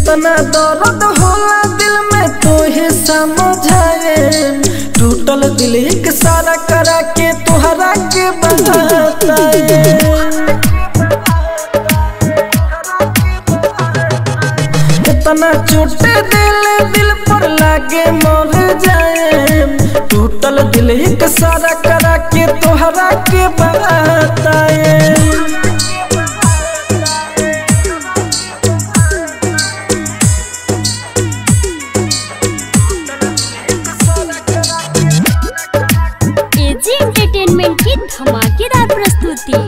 कितना दर्द होला दिल में तोहे समझाए टूटल दिल एक सारा करा के तुहरा के बताए कितना चोट दिल दिल पर लागे मर जाए टूटल दिल एक सारा करा के तोहरा के बताए एजी एंटरटेनमेंट की धमाकेदार प्रस्तुति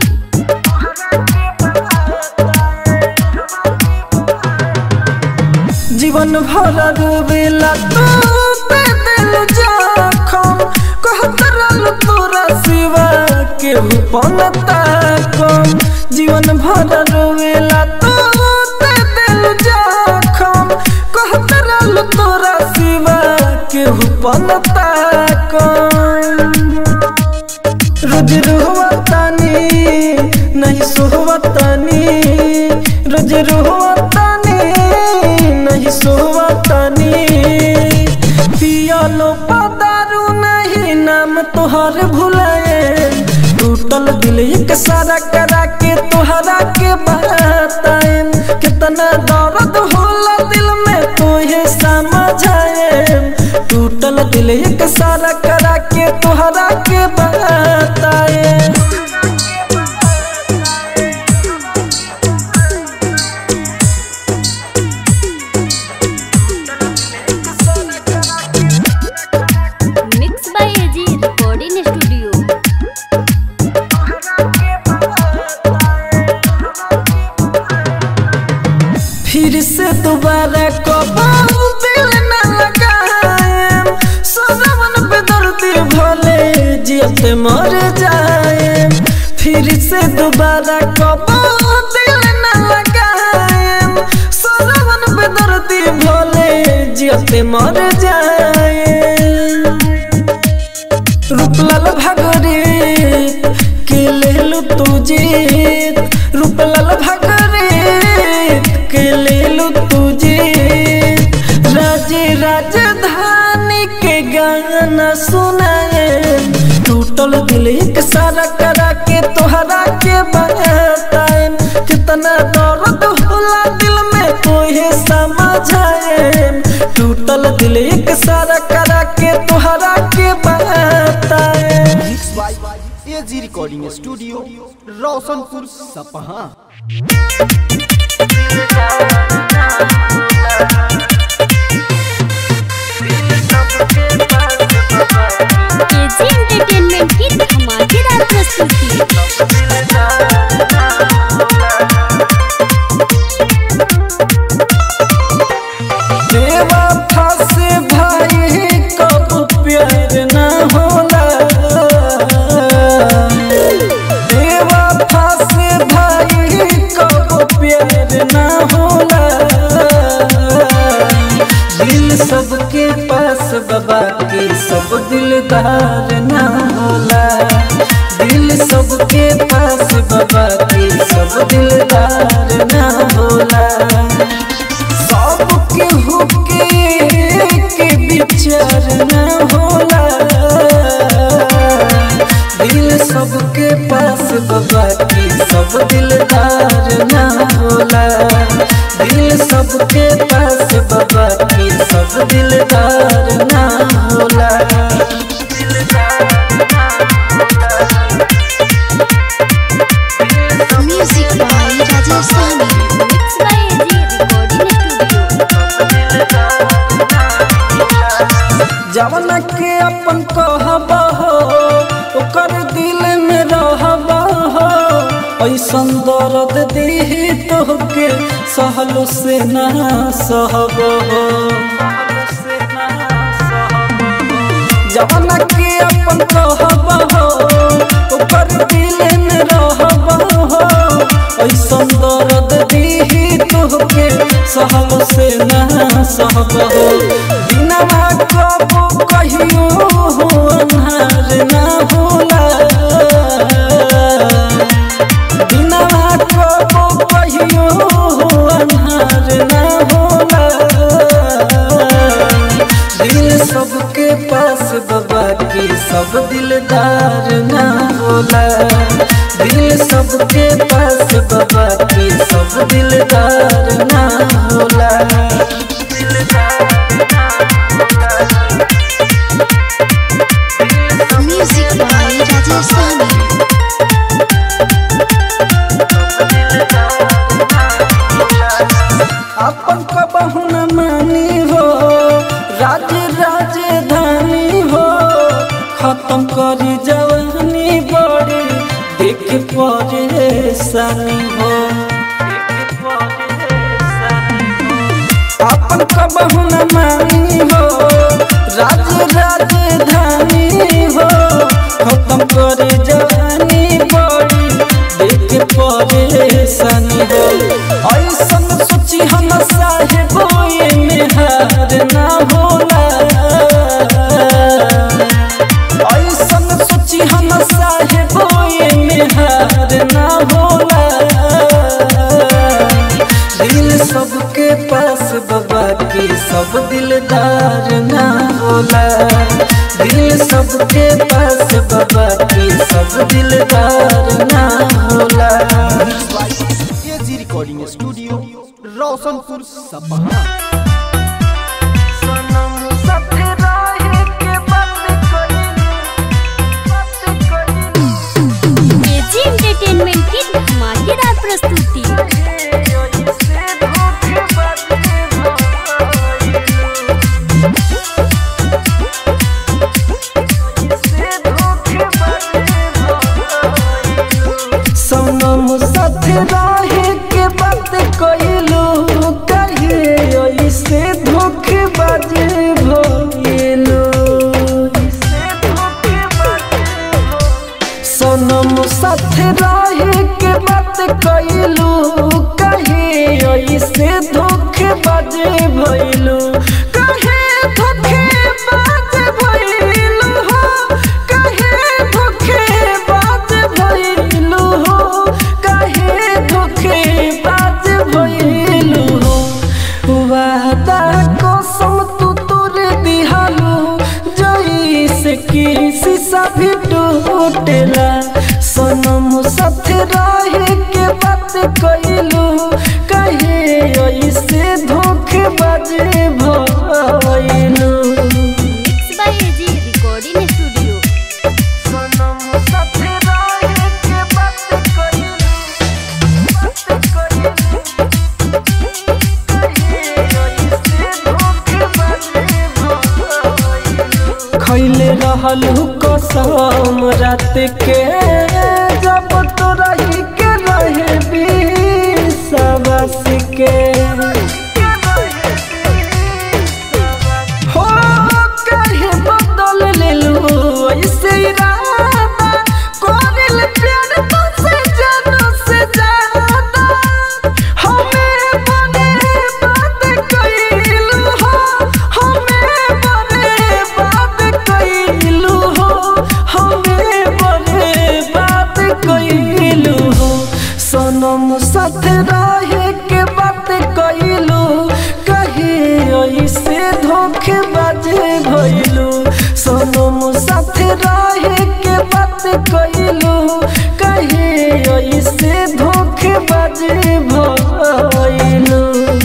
जीवन भर रोवेला तू पे दिल जखम कहत रहल तोरा सिवा के पनता कम जीवन भर रोवेला तू पे दिल जखम कहत रहल तोरा सिवा के पनता कम रोज रोहतानी नहीं सोहतानी रोज रोहतानी नहीं सोहतानी पियालो पदारू नहीं नाम तोहर भुलाए टूटल दिल एक सारा करा के तोहरा के बताए कितना दर्द होला दिल में तोहे समझाए टूटल दिल एक सारा करा के तोहरा के बताए mix by AG recording studio फिर से दोबारा कबाऊ दिल न लगाए सजवन पे दर्दी भले जियते मर जाए फिर से दोबारा कबाऊ दिल न लगाए सजवन पे दर्दी भले जियते मर जाए रूपलाल भागरे के लेलु तू जीत रूपलाल भागरे के लेलु तू जीत राजे राजधानी के गाना सुनाए टूटल दिल एक सारा करा के तोहरा के बताए कितना दर्द होला दिल में तोहे समझाए टूटल दिल एक सारा करा के तोहरा के बताए mix by AG recording studio Roshanpur Sapaha AG entertainment की धमाकेदार प्रस्तुति देवा फासे भाई कब प्यार ना होला देवा फासे भाई कब प्यार ना होला दिल सबके पास बाबा के सब दिलदार ना होला दिल सबके पास बाबा के सब दिलदार ना होला सबके हुके के विचार न होला दिल सबके पास बाबा की सब दिलदार न होला दिल सबके पास बाबा की सब दिलदार न होला music by Rajesh Sahani mix by AG recording studio जवन के अपन कहब हो ओकर दिल में रहब हो ऐसन दर्द दीही तोहके सहलो से ना सहब हो जवन के अपन कहब हो ओकर दिल में रहब हो ऐसन दर्द दीही तोहके सहलो से ना सहब हो बिना कबो कहियो हो अन्हार ना होला बिना कबो कहियो हो अन्हार ना होला होला दिल सबके पास बाबा की सब दिलदार ना होला दिल सबके पास बाबा की सब दिलदार ना होला Music by Rajesh Sami. अपन कबहू न मानी हो राज राजधानी हो खत्म करी जवानी बड़ी देख परेशानी हो अपन कबहू न मानी हो राज राजधानी हो खत्म करे जवानी बड़ी देख परेशानी हो ऐसन सोची हम साहेब में हार ना होला ऐसन सोची हम साहेब में हार ना होला दिल सबके पास बाबा की सब दिलदार ना होला दिल सबके पास बाबा की सब दिलदार ना होला AG recording studio Roshanpur Sapaha AG entertainment की धमाकेदार प्रस्तुति सनम साथ रहे के बात कइलू कहे ऐसे धोखेबाजी भइलू सनम साथ रहे के बात कइलू कहे ऐसे धोखेबाजी भइलू कहे धोखेबाज भइलू हो कहे धोखेबाज भइलू हो कहे धोखेबाज भइलू हो वादा कसम तू तोर दिहालू जैसे कि शीशा भी टूटेला सनम साथ रहे के बात कइलू कहे ऐसे धोखेबाज भइलू mix by AG recording studio सनम साथ रहे के बात कइलू बात कइलू खैले रहल कसम रात के जब तो रही के रहे विश्वास के हो कहे बदल लेलू ऐसे इरादा कोरिल प्यार तो से जानो से ज्यादा हमें बने बात कइलू हो हमें बने बात कइलू हो हमें बने बात कइलू हो सनम साथ रहे के बात कइलू कहे ऐसे धोखेबाज भइलू सनम साथ रहे के बात कइलू कहे ऐसे धोखेबाज भइलू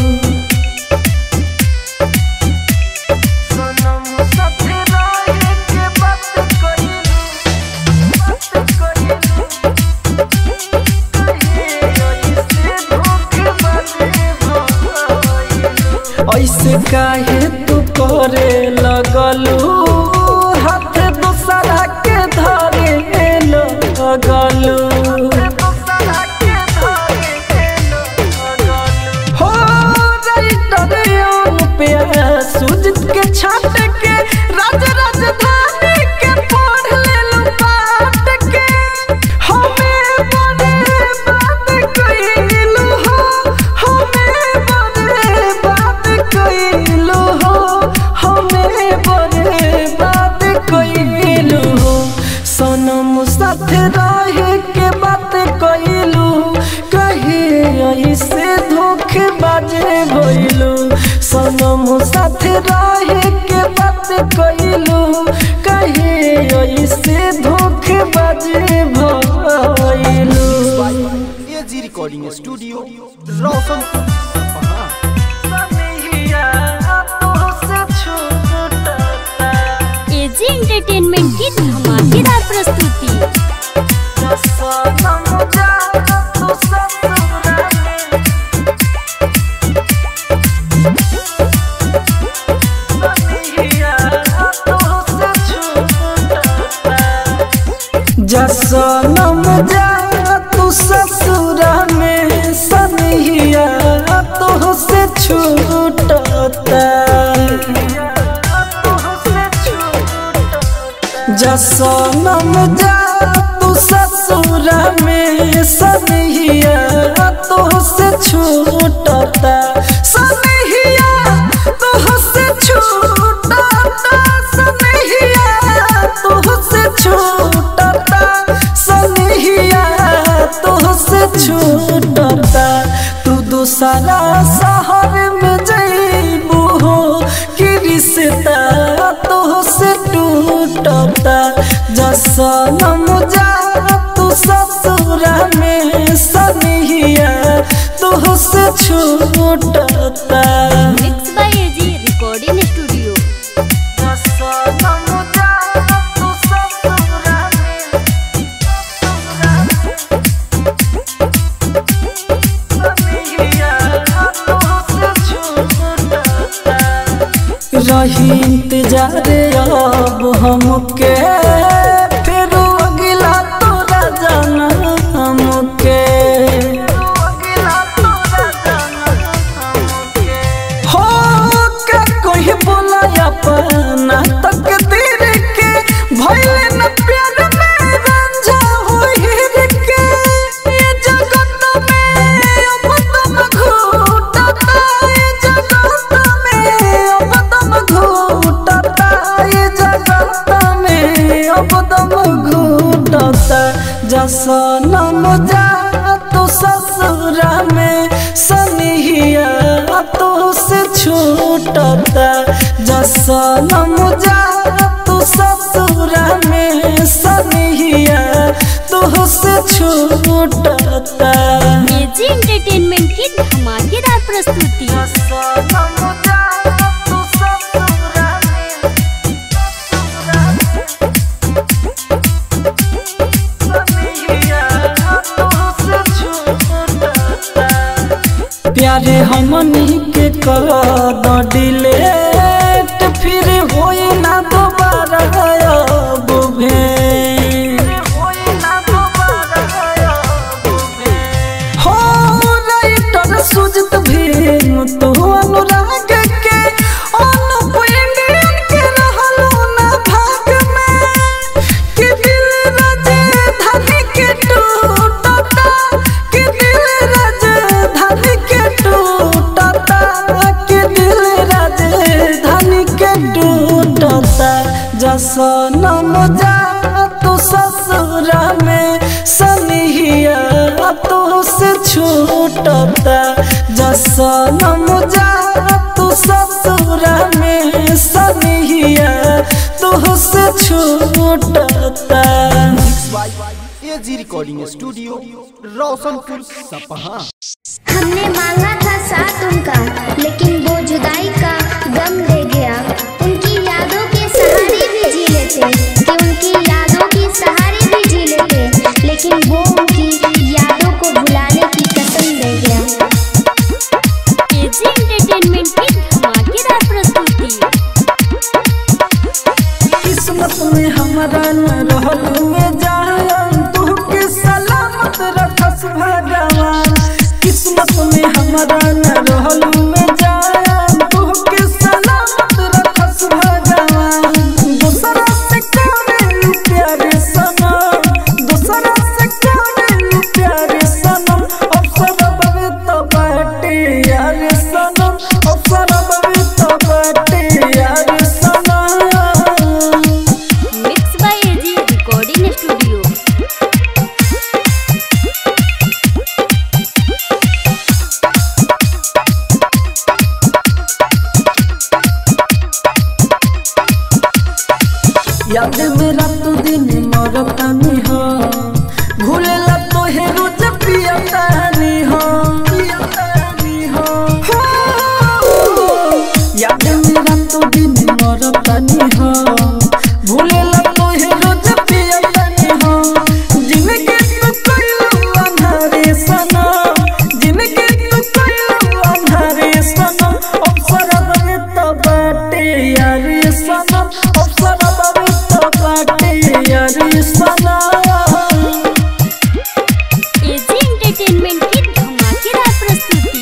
सनम साथ रहे के बात कइलू बात कइलू ऐसे काहे तू करे लगलू हाथ दूसरा के धरे लगलू हो राइटर पे सुजित के छाट के राज राजधानी के पढ़ लेलू पाट के हमें बने बात कइलू हो हमें बने बात कइलू हो हमें बने बात कइलू हो सनम साथ रहे के बात कइलू कहे ऐसे धोखेबाज भइलू हम साथ रहे के बात कइलू कहे ऐसे धोखेबाजी भइलू एजी रिकॉर्डिंग स्टूडियो रोशनपुर सपहा सनहिया तोहसे छूटता एजी एंटरटेनमेंट की धमाकेदार प्रस्तुति सनम जा तू ससुरा में सनहिया तोहसे छूटता जसनम जा तू ससुरा में सनहिया तोहसे छूटता जसनम जा तू ससुरा में सनहिया तोहसे छूटता सनहिया तोहसे छूटता सनहिया तोहसे छूटता सनहिया तोहसे छूटता तू दूसरा शहर में जइबू हो कि रिश्ता तोहसे टूटता जसनम जा तू ससुरा में सनहिया तोहसे छूटता mix by AG recording studio जसनम जा तू ससुरा में रही इंतजार अब हमके फिर अगला तोरा जाना हमके हो के कोई बोला अपना तकदीर के भइले न प्यार में रंझा होइर के ये जगत में अब तुम घूटता ये जगत में अब तुम घूटता ये जगत में अब तुम घूटता जसनम जा तू ससुरा में सनहिया तो से छूटता जसनम जा तू ससुरा में सनहिया तो से छूटता एजी एंटरटेनमेंट की धमाकेदार प्रस्तुति जसनम जा तू ससुरा में प्यारे हमनी के कर द डिलेट फिर होई ना दोबारा अब भेंट हो राइटर सुजत भीम तू अनुराग के अनुप इंडियन के रहलो ना भाग में कि दिल राजधानी के टूटता कि दिल राजधानी के टूटता कि दिल राजधानी के टूटता जसनम जा तू ससुरा में सनहिया तो से छूटता जसनम जा तू ससुरा में सनहिया तो से छूटता एजी रिकॉर्डिंग स्टूडियो रोशनपुर सपहा हमने मांगा था साथ उनका लेकिन वो जुदाई का गम ले गया उनकी यादों के सहारे भी जी लेते कि उनकी यादों के सहारे भी जी लेते लेकिन वो उनकी यादों को भुलाने की कसम ले गया एजी एंटरटेनमेंट की धमाकेदार प्रस्तुति किस्मत में हमारा न रहल में जान तू के सलामत रखस भगवान किस्मत में हमारा न रहल में जान तू के सलामत रखस भगवान दूसरा से करे प्यारे सनम दूसरा से करे प्यारे सनम अवसर बवे तो बाटे यार सनम अवसर बवे तो बाटे यार सनम mix by AG recording studio याद मेरा तो दिन मरतानी हो भूलेला तो हे रोज पियतानी हो पियतानी हो हो। याद मेरा तो दिन मरतानी हो भूलेला तो हे रोज पियतानी हो जिनके तू कइलू अंधारे सनम जिनके तू कइलू अंधारे सनम अवसर बने तो बाटे यारी सनम अवसर बने तो बाटे यारी सनम एजी एंटरटेनमेंट की धमाकेदार प्रस्तुति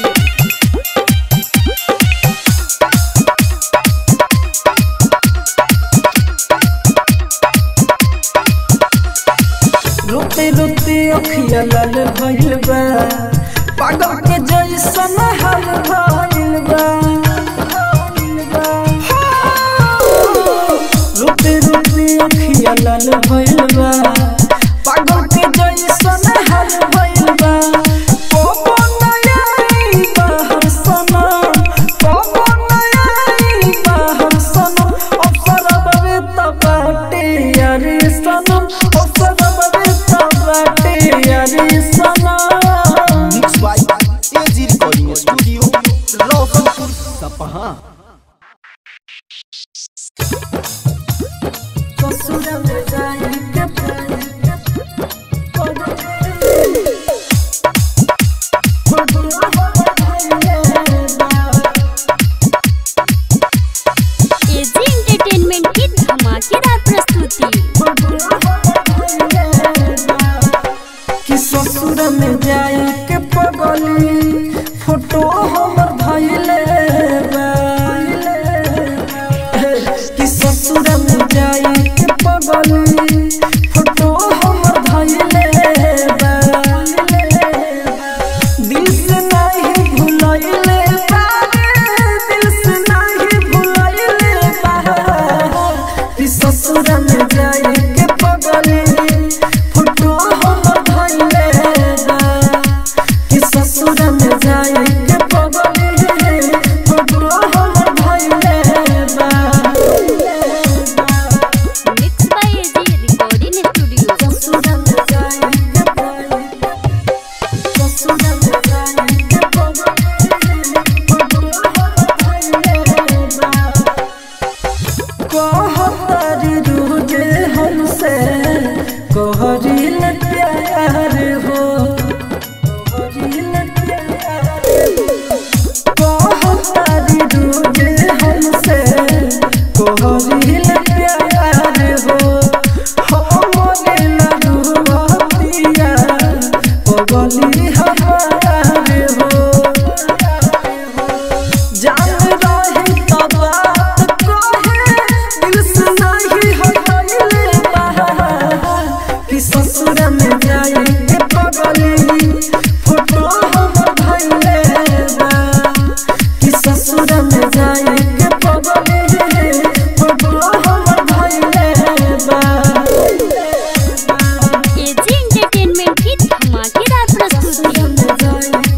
रोते रोते अखिया लाल भइल बा पागल के जैसन हाल भइल बा रोते रोते अखिया लाल भइल बा पागल के जैसन हाल भइल बा कोबो नयाई बाहर सनम कोबो नयाई बाहर सनम अवसर बवे तबाटे यारी सनम अवसर बवे तबाटे यारी सनम mix by AG recording studio Roshanpur Sapaha ससुर में जाई के पाई एजी एंटरटेनमेंट की धमाकेदार प्रस्तुति कि ससुर में जाई के पगली फोटो हमर धइले बा कि ससुर में जाई के पगली फोटो हमर धइले बा दिल से नहीं भुलइले बा दिल से नहीं भुलइले बा कि ससुर में जाई के पगली फोटो हमर धइले बा कि ससुर में जाई के पगली फोटो हमर धइले बा mix by AG recording studio ससुर में जाई के पगली ससुर में जाई के पगली फोटो हमर धइले बा कहतारी रूजे हमसे कहरिल प्यार हो कहरिल प्यार कहतारी रूजे हमसे कहरिल प्यार हो हमरे लरुआ पगली हमार हो जान रही तो बात कहे दिल से नहीं हटले बा कि ससुर में जाए के पगली फोटो हम धइले बा कि ससुर में जाए के पगली फोटो हम धइले बा एजी एंटरटेनमेंट की धमाकेदार प्रस्तुति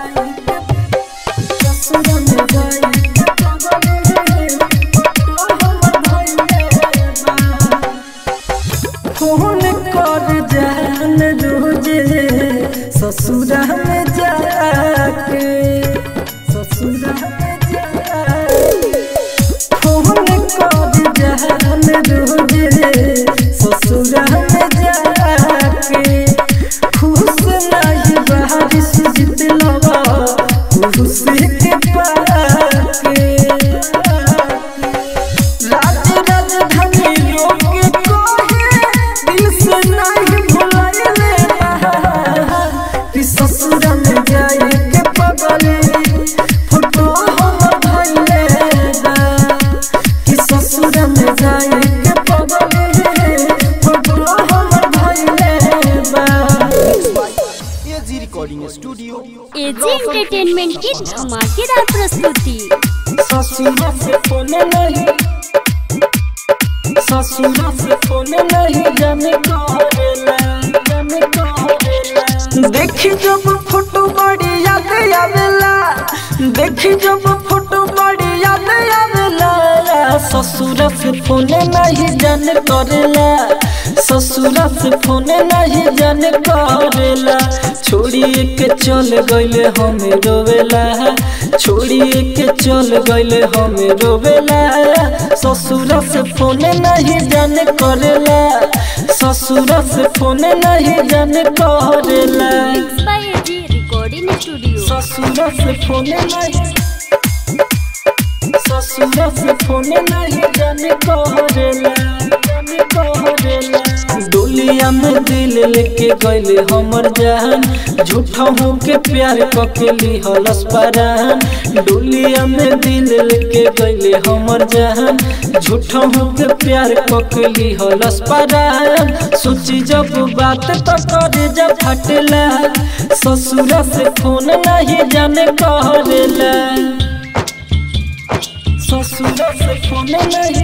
फोन कर जान रोजे ससुरा में जाके ससुरा में जाके फोन कर जान रोजे ससुरा में जाके खुश नहीं बारिश जितलवा खुश के पाके राज राजधानी लोग कहे दिल से नहीं भुलाइले कि ससुर में जाए के पगली फोटो हम धइले बा कि ससुर में जाए के पगली फोटो हम धइले बा AG recording studio AG entertainment की धमाकेदार प्रस्तुति ससुर से फोन नहीं ससुर से फोन नहीं जाने करेला जाने करेला देखी जब फोटो बड़ी याद आवेला देखी जब फोटो बड़ी याद आवेला ससुरा से फोन नहीं जान करेला ससुरा से फोन नहीं जान करेला छोड़िए के चल गइले हमें रोवेला छोड़िए के चल गइले हमें रोवेला ससुरा से फोन नहीं जान करेला ससुरा से फोन नहीं जान करेला mix by AG recording studio ससुरा से फोन नहीं ससुरा से फोन नहीं जाने करेला जाने करेला डोलिया में दिल लेके गइले हमर जान झूठा हो के प्यार कके लिहलस परान डोलिया में दिल लेके गइले हमर जान झूठा हो के प्यार कके लिहलस परान सोची जब बात तो करे जब फटला ससुरा से फोन नहीं जाने करेला ससुरा से फोन नहीं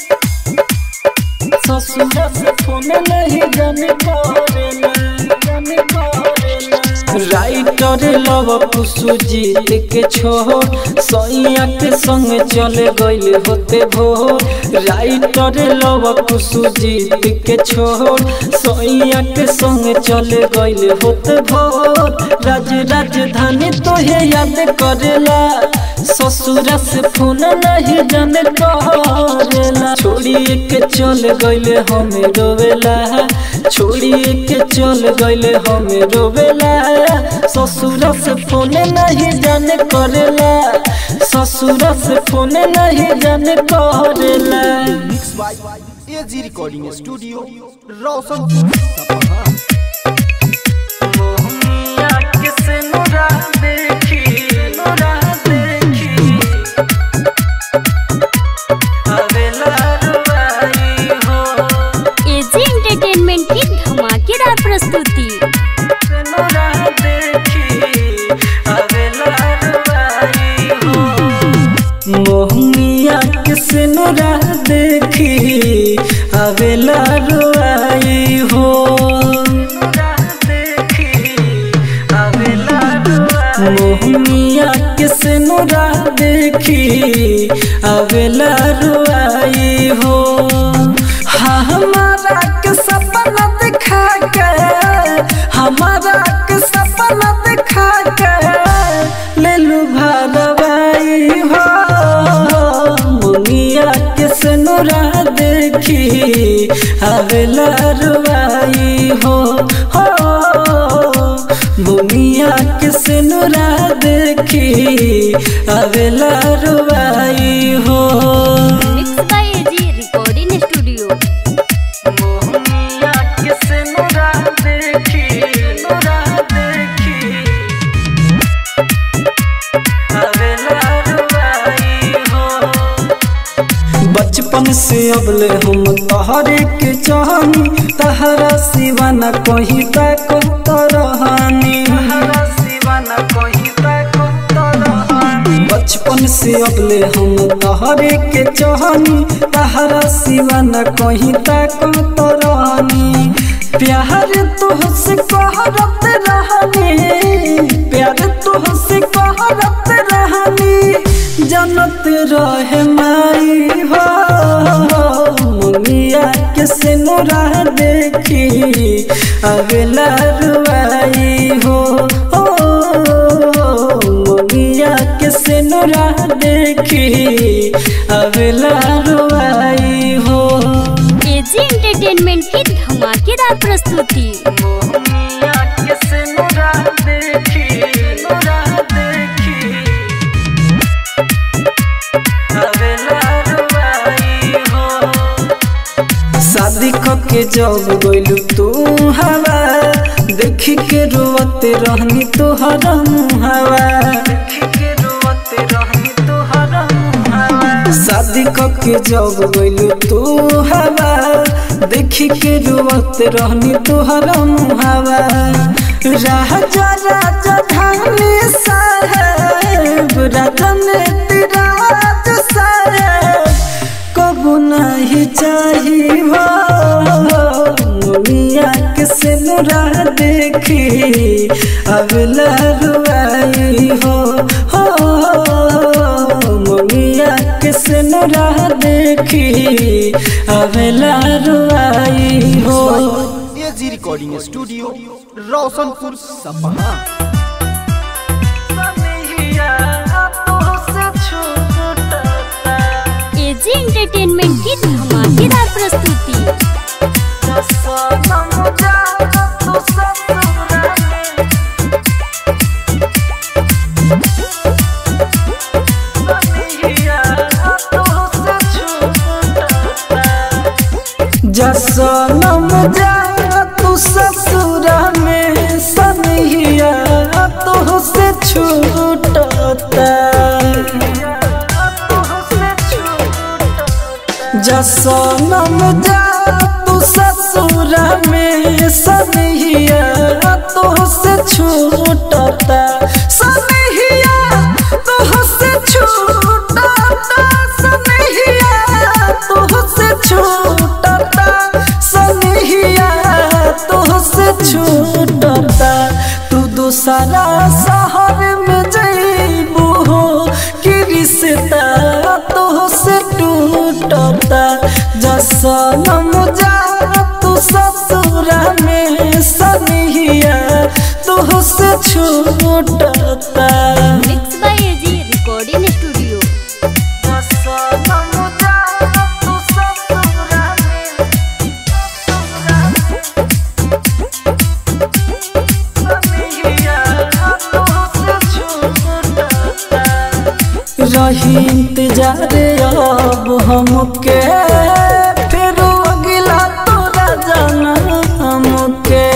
ससुरा से फोन नहीं जाने करेला जाने करेला राइटर लव कुसु जीत के छो सैया के संग चले गइल होते भोर राइटर लव कुसु जीत के छो सैया के संग चले गइल होते भोर राज राजधानी तोहे याद करेला ससुरा से फोन नहीं जाने करेला छोड़िए के चल गइले हमें रोवेला छोड़िए के चल गइले हमें रोवेला ससुरा से फोन नहीं जाने करेला ससुरा से फोन नहीं जाने करेला mix by AG recording studio Roshanpur Sapaha Mohaniya किसे नुरा देखी नुरा देखी अबेला रुवाई हो एजी एंटरटेनमेंट की धमाकेदार प्रस्तुति नुरा देखी अबेला रुवाई हो मोहनिया किसे नुरा देखी अबेला रुवाई हो मोहनिया किसे नुरा देखी अबेला रुआई हो हाँ हमारा के सपना दिखा के हमारा के सपना दिखा के ले लू भरवाई हो मुनिया किसे नुरा देखी अबेला रुआई हो हो भूमिया किस नुरा देखी अबेला रुबाई हो mix by AG recording studio भूमिया किस नुरा देखी नुरा देखी अबेला रुबाई हो बचपन से अबले हम तहरे के चाहनी तहरा सिवा न कहीं तक तरहानी बचपन से अबले हम तहरे के चाहनी तहरा सिवा न कहीं तक तरहानी प्यार तुहसे कहरत रहनी प्यार तुहसे कहरत रहनी जनत रहे माई हो मुनिया के सिनुरा देखी अगला रुआई हो ओ मुनिया के सिनुरा देखी अगला रुआई हो एजी एंटरटेनमेंट की धमाकेदार प्रस्तुति मुनिया के सिनुरा देखी सिनुरा देखी अगला रुआई हो शादी के जब गइलू तू हवा देखी के रोवते रहनी तोहरा मुहावा शादी के जब गइलू तू हवा देखी के रोवते रहनी तोहरा मुहावा राजा राजा धानी साहेब राजन तिराज साहेब कबू नहीं चाही हो मुनिया के सिनुरा देखी अगला रुआई हो हो मुनिया के सिनुरा देखी देखी अवेला रुआई हो AG recording studio Roshanpur Sapaha AG entertainment की धमाकेदार प्रस्तुति जसनम जा तू ससुरा में सनहिया तो से छूटता जसनम जा तू ससुरा में सनहिया तो से छूटता सनहिया तो से छूटता सनहिया तो से छूटता सनहिया तो से छूटता तू दूसरा शहर में जइबू हो कि रिश्ता तो से टूटता जसनम जा तू ससुरा में सनहिया तो से छूटता mix by AG recording studio रही इंतजार अब हमके फिर अगिला तोरा जाना हमके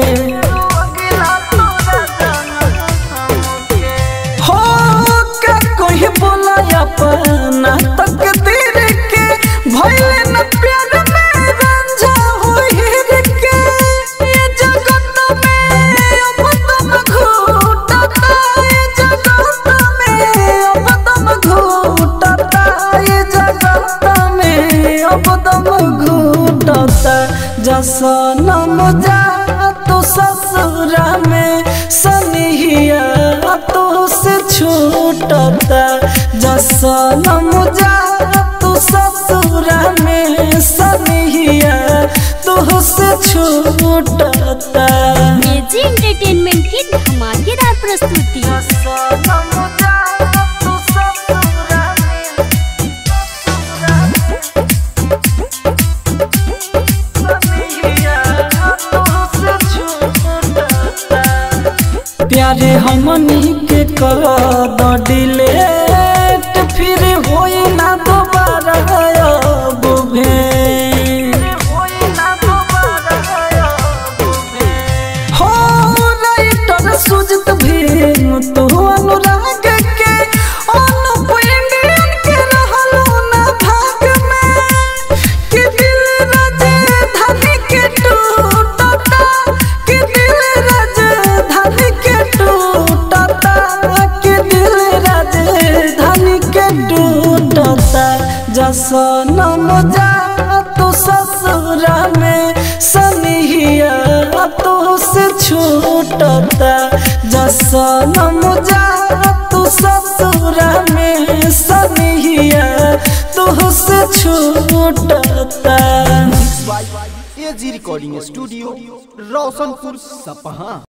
हो का कोई बोला अपना तकदीर के भइले न प्यार में रंझा होइर के ये जगत में अब तुम घूटता ये जगत में अब तुम घूटता ये जगत में अब तुम घूटता जसनम जा तू ससुरा में सनिहिया तो से छूटता जसनम जा तू ससुरा में सनिहिया तो से छूटता एजी एंटरटेनमेंट की धमाकेदार प्रस्तुति जसनम जा तू ससुरा में प्यारे हमनी के कर द डिलेट फिर होई ना दोबारा अब भेंट हो राइटर सुजित भीम तो अनुराग के अनुप इंडियन के रहलो ना भाग में कि दिल राजधानी के टूटता कि दिल राजधानी के टूटता कि दिल राजधानी के टूटता जसनम जा तू ससुरा में सनिहिया तो से छूटता जसनम जा तू ससुरा में सनिहिया तो से छूटता एजी रिकॉर्डिंग स्टूडियो रोशनपुर सपहा